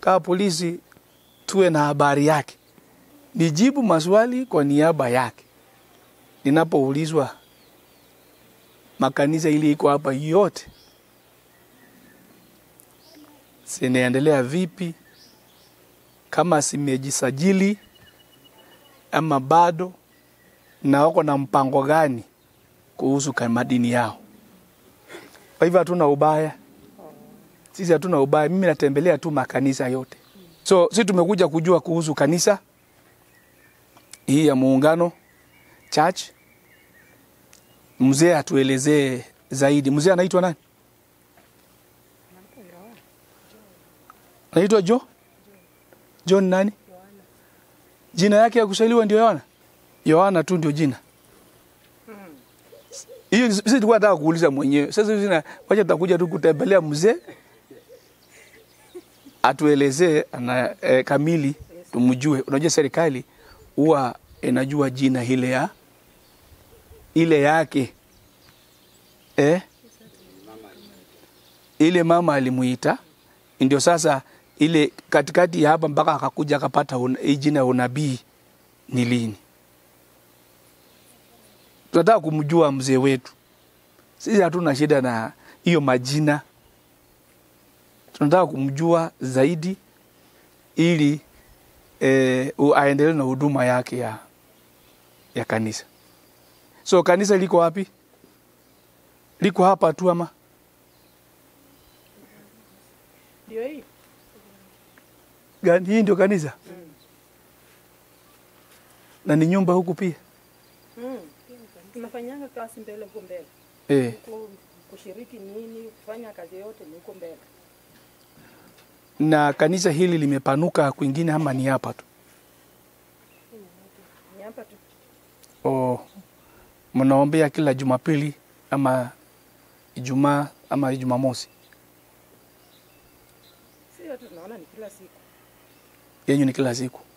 kama polisi tuwe na habari yake, nijibu maswali kwa niaba yake ninapoulizwa makanisa ili iko hapa yote zinaendelea vipi, kama zimejisajili ama bado, na wako na mpango gani kuhusu ka- madini yao. Kwa hivyo hatuna ubaya, sisi hatuna ubaya. Mimi natembelea tu makanisa yote, so sisi tumekuja kujua kuhusu kanisa hii ya Muungano Church. Mzee atuelezee zaidi. Mzee anaitwa nani? Anaitwa Jo John nani? Jina yake ya kusaliwa ndio Yohana. Yohana tu ndio jina. Hiyo sisi tulikuwa nataka kuuliza mwenyewe. Sasa hivi na wacha tutakuja tu kutembelea mzee atuelezee ana e, kamili tumjue. Unajua serikali huwa inajua jina ile ya ile yake eh? ile mama alimuita, ndio sasa ile katikati ya hapa mpaka akakuja akapata una- hii jina ya unabii ni lini. Tunataka kumjua mzee wetu. Sisi hatuna shida na hiyo majina, tunataka kumjua zaidi ili eh, u- aendelee na huduma yake ya, ya kanisa. So kanisa liko wapi? Liko hapa tu ama? Ndio hii. Gani hii ndio kanisa? Na ni nyumba huku pia. Mm. Tunafanyanga kazi mbele huko mbele. Eh, Huko kushiriki nini, kufanya kazi yote ni huko mbele. na kanisa hili limepanuka kwingine ama ni hapa tu? Ni hapa tu. O, mnaombea kila Jumapili ama Ijumaa ama Jumamosi? Si yote tunaona ni kila siku. Yenyu ni kila siku.